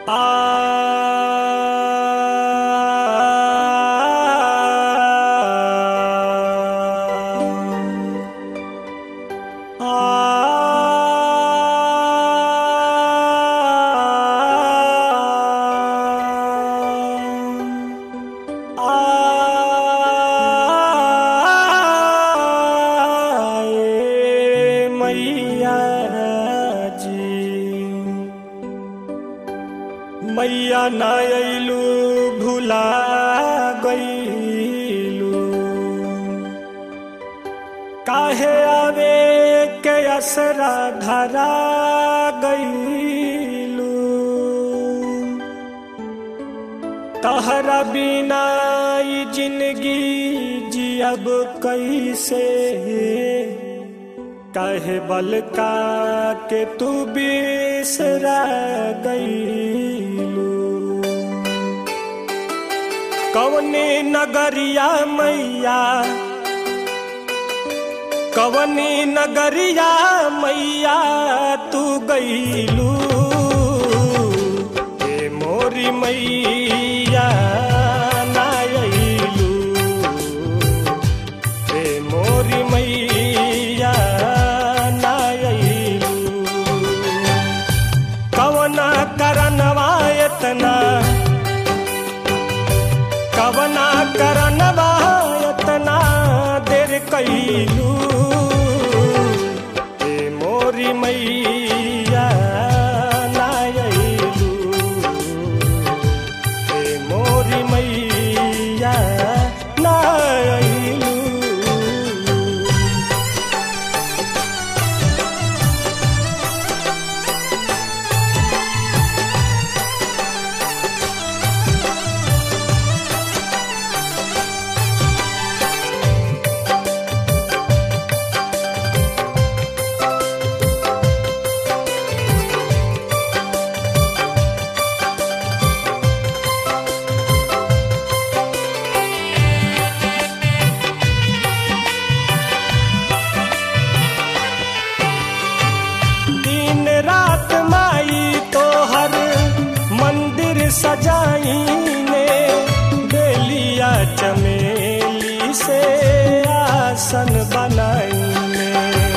मैया जी मैया ना अइलू भुला गईलू काहे आवे के असरा धरा गईलू तहरा बिना ई जिंदगी जियब कैसे काहे बल का के तू बिसरा गईलू कवने नगरिया मैया कवने नगरिया मैया तू गईलू ए मोरी मैया ना अइलू ए मोरी मैया ना अइलू कवना करनवा एतना कवना करनवा एतना देर कैलू ए मोरी मैया ना अइलू ए मोरी मैया ना अइलू दिन रात माई तो हर मंदिर सजाई ने बेलिया चमेली से आसन बनाई ने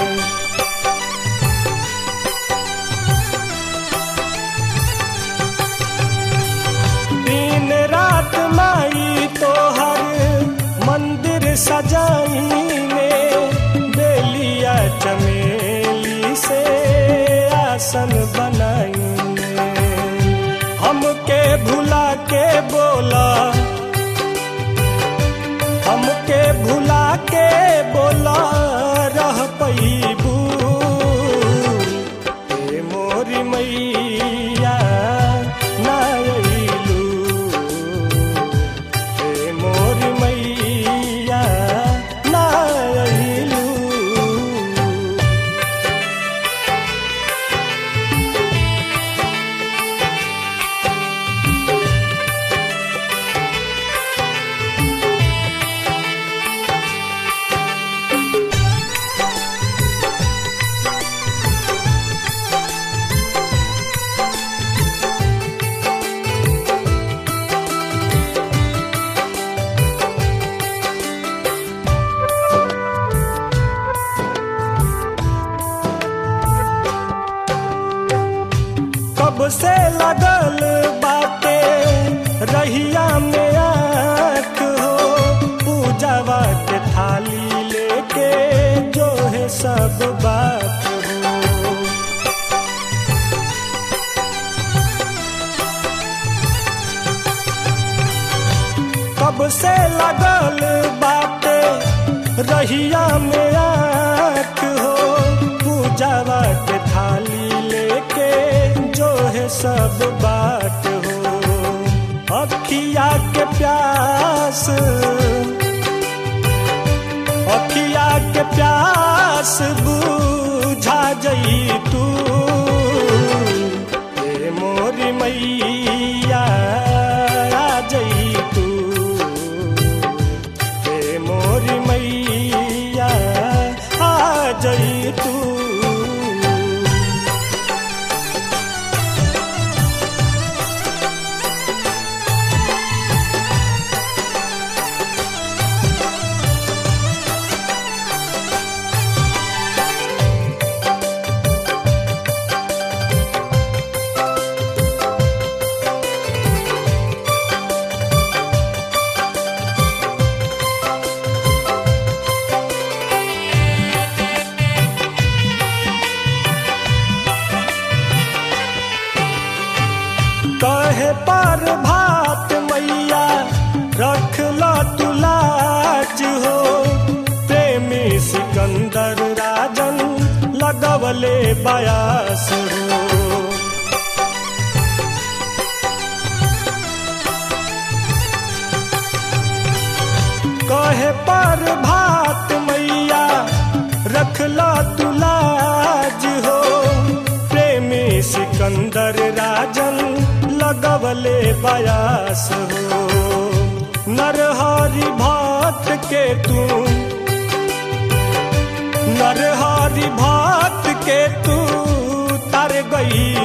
दिन रात माई तो हर मंदिर सजाई ने बेलिया चमेली से आसन बनाई ने हमके भुला के बोला हमके भुला के बोला रह पैबू ए मोरी मैया ना अइलू ए मोरी मैया ना अइलू कब से लगल बाटे रहिया में आँख हो पूजावा के थाली लेके जो है सब बात हो कब से लगल बाटे रहिया में आँख हो पूजावा के थाली लेके जो है सब बात हो अखिया के प्यास अखिया के प्यास बुझा जई तू ए मोरी मैया आ जई तू ए मोरी मैया आ जई तू कहे पर भात मैया रख लो तुलाज हो प्रेमी सिकंदर राजन लगवले बयास हो कहे पर भात मैया रखला तुलाज हो प्रेमी सिकंदर राजन लगवले बयास हो नरहरि भात के तू नरहरि भात के तू तर गई